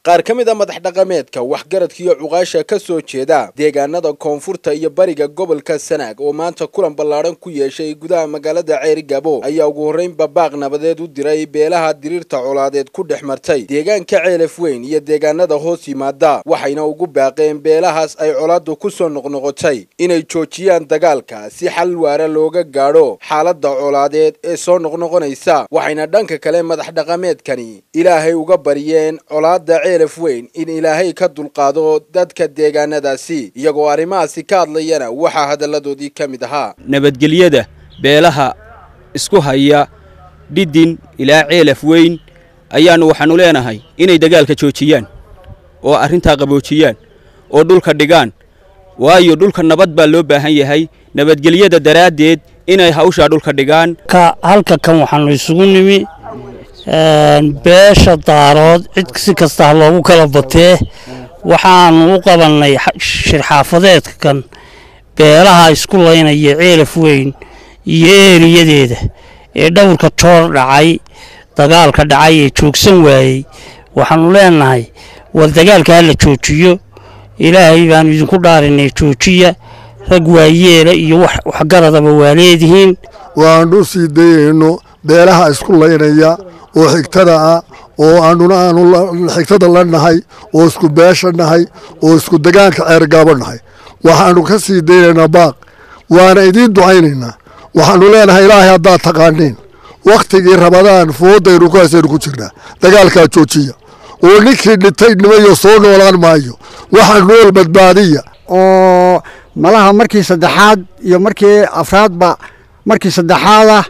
qaar ka mid a madax dhaqameedka waxgaradka iyo cuqaasha ka soo jeeda deegaanada koonfurta iyo bariga gobolka sanaag oo maanta kulan ballaadhan ku yeeshay gudaha magaalada ceeri gabo ayaa ugu horreynba baaq nabadeed u diray beelaha diriirta colaadeed ku dhex martay deegaanka ceelaf weyn iyo deegaanada hoos yimaada waxayna ugu baaqeen beelahaas ay colaaddu ku soo noqnoqotay inay joojiyaan dagaalka si xal waara looga gaadho xaaladda colaadeed ee soo noqnoqonaysa waxayna dhanka kale madax dhaqameedkani ilaahay uga baryeen colaadda ceelaf weyn in ilaahay ka dulqaado dadka deegaanadaasi iyagoo arrimahaasi ka hadlayana waxaa hadalladoodii ka mid ahaa nabadgelyada beelaha isku haya dhidin ilaa ceelaf weyn ayaannu waxaannu leenahay inay dagaalka joojiyaan oo arrintaa qaboojiyaan oo dhulka dhigaan waayo dhulka nabad baa loo baahan yahay nabadgelyada daraaddeed inay hawshaa dhulka dhigaan halka kan waxaannu isugu nimi beesha daarood cid si kasta ha loogu kala batee waxaannu u qabannay shirxaafadeedka kan beelaha isku laynaya ceelaf weyn iyo eeriyadeeda ee dhowrka joor dhacay dagaalka dhacay ee joogsan waayey waxaannu leenahay war dagaalka ha la joojiyo ilaahay baannu idinku dhaarinay joojiya rag waayeela iyo waxgaradaba waa leedihiin waannu sii dayayno beelaha isku laynaya oo xigtada ah oo aanuna aanu xigtada la nahay oo isku beesha nahay oo isku degaanka ceergaabo nahay waxaannu ka sii daynaynaa baaq waana idiin ducaynaynaa waxaannu leenahay ilaahay haddaad taqaaniin wakhtigii rabadaan foodaynu ku haysaynu ku jirnaa dagaalkaa joojiya oo ninkii dhintay nimayo soo noolaan maayo waxa nool badbaadiya oo malaha markii saddexaad iyo markii afraadba markii saddexaadah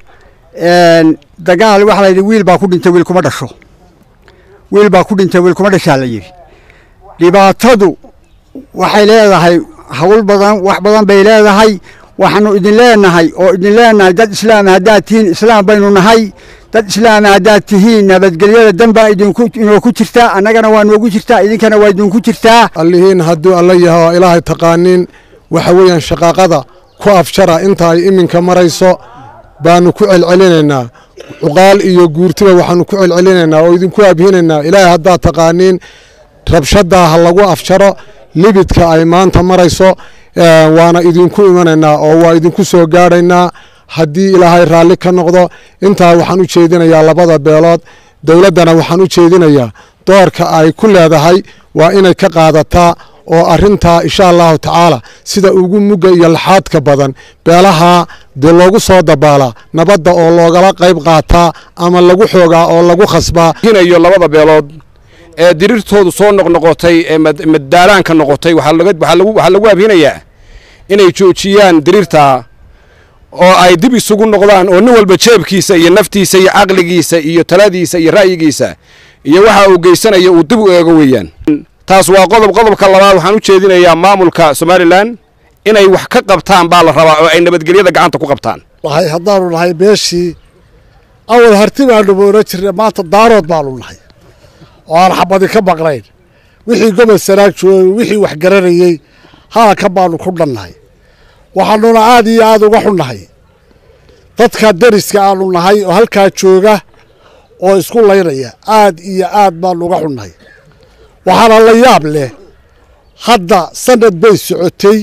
dagaal waxaa layidhi wiil baa ku dhintay wiil kuma dhasho wiil baa ku dhintay wiil kuma dhashaa la yidhi dhibaatadu waxay leedahay hawl badan wax badan bay leedahay waxaanu idin leenahay oo idin leenahay dad islaama haddaad tihiin islaam baynu nahay dad islaama haddaad tihiin nabadgelyada dan baa idinku inoo ku jirtaa annagana waa noogu jirtaa idinkana waa idinku jirtaa allihiin hadduu alla yahay oo ilaahay taqaaniin waxa weeyaan shaqaaqada ku afjara inta ay iminka marayso baanu ku celcelinaynaa cuqaal iyo guurtiba waxaanu ku celcelinaynaa oo idinku abhinaynaa ilaahay haddaad taqaaniin rabshaddaa ha lagu afjaro libidka ay maanta marayso waana idinku imanaynaa oo waa idinku soo gaadhaynaa haddii ilaahay raalli ka noqdo intaa waxaan u jeedinayaa labada beelood dowladdana waxaan u jeedinayaa doorka ay ku leedahay waa inay ka qaadataa oo arrintaa insha allahu tacaala sida ugu mugga iyo laxaadka badan beelaha dee loogu soo dabaalaa nabadda oo loogala qayb qaataa ama lagu xoogaa oo lagu khasbaa hinayo labada beelood ee diriirtoodu soo noqnoqotay ee maddaalaanka noqotay waxaa lagu abhinayaa inay joojiyaan diriirta oo ay dib isugu noqdaan oo nin walba jeebkiisa iyo naftiisa iyo caqligiisa iyo taladiisa iyo ra'yigiisa iyo waxa uu geysanaya uu dib u eego weeyaan taas waa qodob qodobka labaad waxaan u jeedinayaa maamulka somalilan inay wax ka qabtaan baa la rabaa oo ay nabadgelyada gacanta ku qabtaan nahay haddaanu nahay meeshii awal harti baanu moola jirnay maanta daarood baanu nahay oo aan xabadi ka maqnayn wixii gobol sanaag joogay wixii wax garanayey halaka baanu ku dhannahay waxaanuna aad iyo aad uga xunnahay dadka deriska aanu nahay oo halkaa jooga oo isku laynaya aad iyo aad baanu uga xunnahay waxaana la yaab leh hadda sanad bay socotay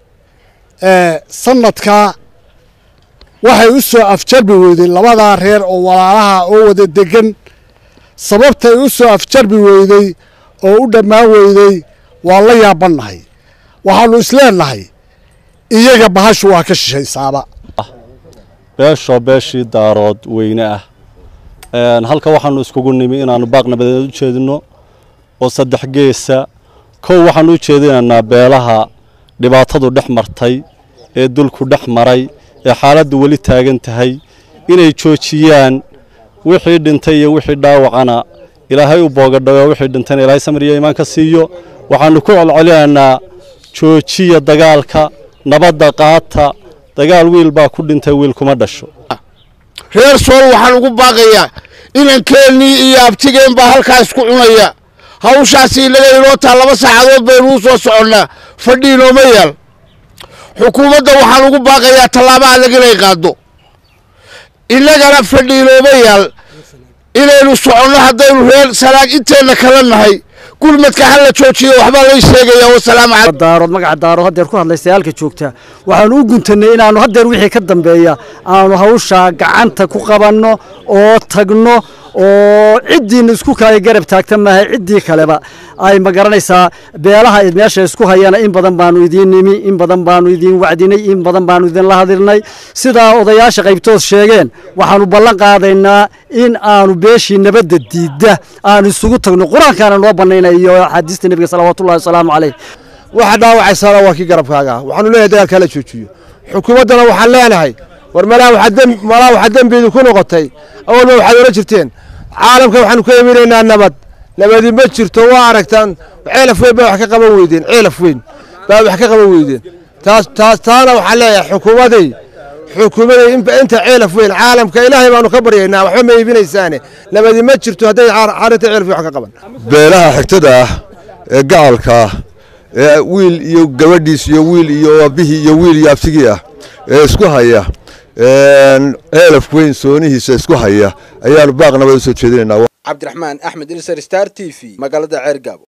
sanadkaa waxay u soo afjarbi weyday labadaa reer oo walaalaha oo wada degan sababtay u soo afjarbi weyday oo u dhammaan weyday waa la yaabannahay waxaannu isleennahay iyaga bahashu waa ka shishaysaaba beeshoo beeshii daarood weyne ah halka waxaannu iskugu nimi inaannu baaq nabadeed u jeedinno oo saddex geesa kow waxaannu u jeedinaynaa beelaha dhibaatadu dhex martay ee dulku dhex maray ee xaaladdu weli taagan tahay inay joojiyaan wixii dhintay iyo wixii dhaawacana ilaahay u boogadhago wixii dhintayna ilaahay samir iyo iimaan ka siiyo waxaannu ku celcelinaynaa joojiya dagaalka nabadda qaata dagaal wiil baa ku dhintay wiil kuma dhasho reer sool waxaan ugu baaqayaa inankeenii iyo abtigeen baa halkaa isku cunaya hawshaasi inaga inoo taa laba saacadood baynu u soo soconnaa fadhi inooma yaal xukuumadda waxaan ugu baaqayaa tallaabo adag inay qaaddo innagana fadhi inooma yaal inaynu soconno haddaynu reer sanaag inteenna kala nahay gurmadka ha la joojiyo waxbaa lay sheegaya wasalaamu calaykum daarood magaca daarood haddeer ku hadlaysa halka joogta waxaanu u guntannay inaannu haddeer wixii ka dambeeya aanu hawshaa gacanta ku qabanno oo tagno oo ciddiina isku kale garab taagta maaha ciddii kaleba ay ma garanaysaa beelaha meesha isku hayana in badan baanu idiin nimi in badan baanu idiin wacdinay in badan baanu idinla hadilnay sidaa odayaasha qaybtood sheegeen waxaanu ballan qaadaynaa in aanu beeshii nabadda diidda aanu isugu tagno qur-aankaana noo bannaynayo axaadiista nebiga salawaatullahi wasalaamu caleyh waxa dhaawacaysaana waa kii garabkaaga waxaanu leeyahay dagaalka hala joojiyo xukuumaddana waxaan leenahay war malaa waxaa dembiidu ku noqotay awalba waxaad ola jirteen caalamka waxaanu ka iminaynaa nabad nabadi ma jirto waa aragtaan ceelaf weyn baa wax ka qaban weydeen ceelaf weyn baa wax ka qaban weydeen taas taas taana waxaan leeyahay xukuumaday xukuumaday inta ceelaf weyn caalamka ilaahay baanu ka baryaynaa waxba ma iibinaysaane nabadi ma jirto hadday arrinta ceelaf weyn wax ka qaban beelaha xigtada ah ee gacalka ah ee wiil iyo gabadhiis iyo wiil iyo aabihii iyo wiil iyo abtigii ah ee isku haya ceelaf weyn soonihiisa isku haya ayaanu baaq nabad u soo jeedinaynaa cabdiraxmaan axmed ilsar star t v magaalada ceergaabo